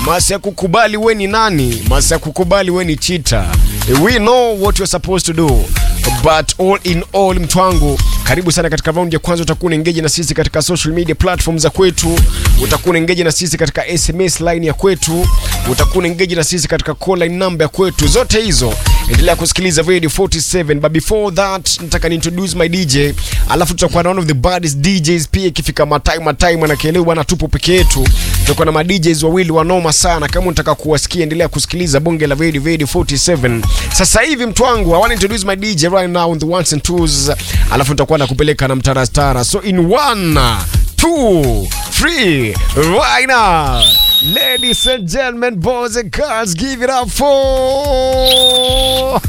masi ya kukubali we ni nani masi ya kukubali we ni chita we know what you're supposed to do but all in all mtu wangu karibu sana katika raundi ya kwanza utakuwa unaengeji na sisi katika social media platform za kwetu utakuwa unaengeji na sisi katika sms line ya kwetu utakuwa unaengeji na sisi katika call line number ya kwetu zote hizo endelea kusikiliza radio 47 but before that nataka ni introduce my dj alafu tutakuwa na one of the baddest djs pia ikifika matai matai manakielewa bwana tupo peke yetu tutakuwa na madjs wawili wanoma sana kama unataka kuwasikia endelea kusikiliza bonge la radio radio 47 sasa hivi mtu wangu i want to introduce my dj right now on the ones and twos alafu nitakuwa nakupeleka na mtarastara so in one two three right now ladies and gentlemen boys and girls give it up for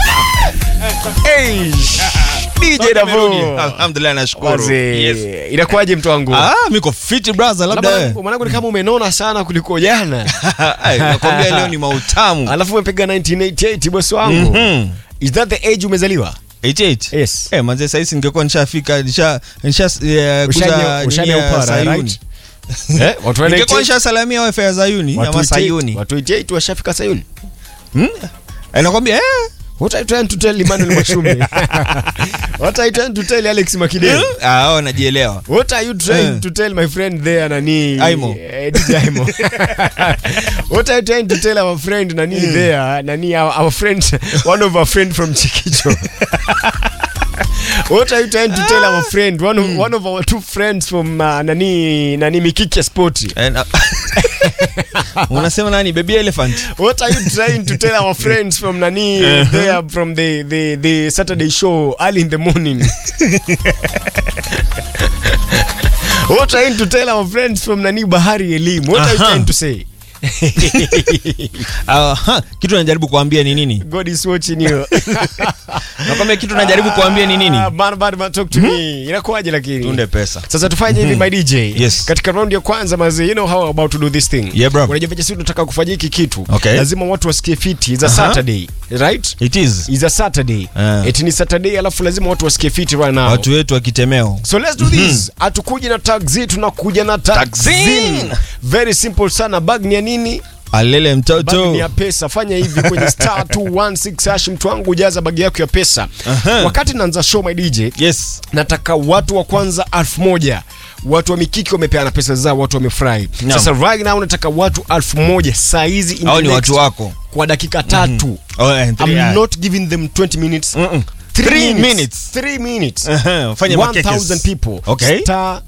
hey, DJ Davo Alhamdulillah nashukuru. Wazee, Yes. inakuwaje mtu wangu Ah, miko fit brother labda. Labda wewe. mwanangu ni kama umenona sana kuliko jana Ai, nakwambia leo ni mautamu. alafu umepiga 1988 bosi wangu Mhm. is that the age umezaliwa 88. Yes. Eh, manze sasa ningekuwa nishafika nisha nisha eh, Ushanya- kuza ushanya nini ya upara, Sayuni. right? Eh, watu wa Ningekuwa 98 nishasalamia wifi ya Sayuni watu ama 88 Sayuni. watu 88 washafika Sayuni Hmm? Eh, nakwambia eh. What are you trying to tell Emmanuel Mwashumi? What are you trying to tell Alex Makideli? Ah, oh, najielewa. What are you trying Eh. to tell my friend there nani? Aimo. Eh, DJ Aimo. What are you trying to tell our friend nani there? Nani our, our friend one of our friend from Chikicho. What are you trying to tell our friend one of, one of our two friends from uh, nani nani Mikiki Sport? Eh, na- Unasema nani? Baby elephant. What are you trying to tell our friends from Nani there from the, the, the Saturday show early in the morning? What are you trying to tell our friends from Nani Bahari Elim? What are you Aha. trying to say? Ah, ha, kitu najaribu kuambia ni nini? God is watching you. Nakwambia kitu najaribu kuambia ni nini? Ah, Man, man, man, talk to me. Inakuwaje lakini? Tunde pesa. Sasa tufanye hivi my DJ. Yes. Katika round ya kwanza mazi, you know how about to do this thing. Yeah, bro. Unajua vile sisi tunataka kufanya hiki kitu. Okay. Lazima watu wasikie fiti. It's a Aha. Saturday, right? It is. is a Saturday. Ah. Eti ni Saturday alafu lazima watu wasikie fiti right now. Watu wetu wa kitemeo. So let's do this. Hatukuji na taxi, tunakuja na taxi. Taxi. Very simple sana. Bag ni ya nini? Alele Bag mtoto. ni ya pesa. Fanya hivi kwenye star 216 hash mtu wangu jaza bag yako ya pesa. Aha. Wakati naanza show my DJ, Yes. nataka watu wa kwanza elfu moja watu wa mikiki wamepeana pesa zao watu wamefurahi Naam. sasa right now nataka watu elfu moja saa hizi in Hao the ni next- watu wako. kwa dakika tatu Oh, eh, three, I'm ah. not giving them 20 minutes Mm-mm. Three Three minutes. minutes. Three minutes. Aha, fanya makekes. 1000 people. Okay. Star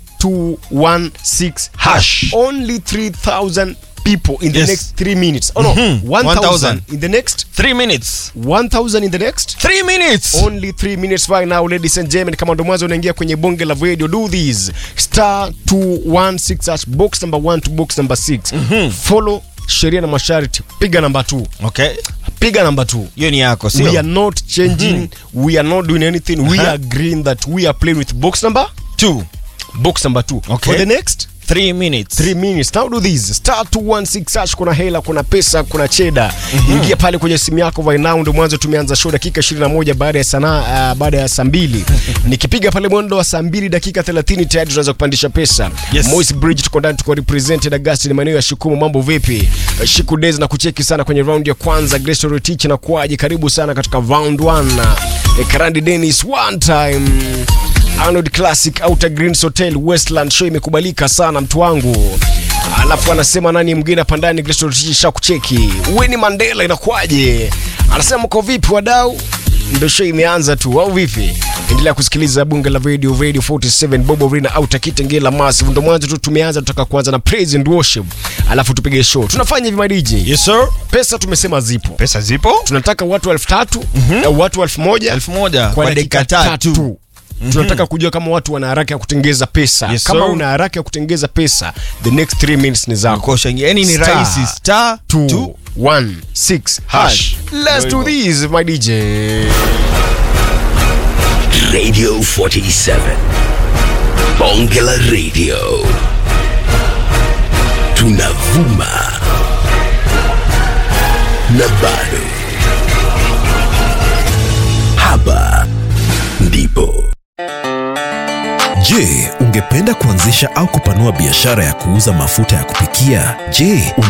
216 hash. Hash. Only 3000 people in the Yes. next 3 minutes. Oh no, Mhm. 1000 1000. in the next Three minutes. 1000 in the next Three minutes. only 3 minutes right now ladies and gentlemen kama ndo mwanzo unaingia kwenye bonge la radio do this star 216 hash box number 1 to box number 6 follow sheria na masharti piga namba 2 Okay. piga namba 2 Hiyo ni yako, we are sio? not changing we are not doing anything we Uh-huh. are agreeing that we are playing with box number Two. box number 2 Okay. for the next Three minutes. 3 minutes now do this star 216 hash kuna hela kuna pesa kuna cheda ingia pale kwenye simu yako right now ndio mwanzo tumeanza show dakika 21 baada ya sana uh, baada ya saa mbili nikipiga pale mwendo wa saa mbili dakika 30 tayari tunaweza kupandisha pesa Yes. Moise Bridge tuko ndani tuko represented Augustine maeneo ya Shikumu mambo vipi Uh, Shiku Days na kucheki sana kwenye round ya kwanza Grace Rotich na kuaje karibu sana katika round 1 uh, Karandi Dennis one time Arnold Classic Outer Greens Hotel Westland show imekubalika sana mtu wangu. Alafu anasema nani mwingine hapa ndani Grace Rotich shakucheki. Winnie Mandela inakuaje? Anasema mko vipi wadau? Ndio show imeanza tu au vipi? Endelea kusikiliza bunge la radio Radio 47 Bobo Rina au Takitengela Massive. Ndio mwanzo tu tumeanza, tutaka kuanza na praise and worship. Alafu tupige show. Tunafanya hivi my DJ. Yes, sir. Pesa tumesema zipo. Pesa zipo? Tunataka watu elfu tatu au watu elfu moja Elfu moja kwa dakika tatu tunataka kujua kama watu wana haraka ya kutengeza pesa Yes, kama sir. una haraka ya kutengeza pesa the next 3 minutes ni zako Kosha yani ni Star rahisi. Star 2 two. 1 6 hash Hash. let's do Ndio this my DJ Radio 47. Bongela Radio. Tunavuma. Na bado. Hapa ndipo. Je, ungependa kuanzisha au kupanua biashara ya kuuza mafuta ya kupikia? Je,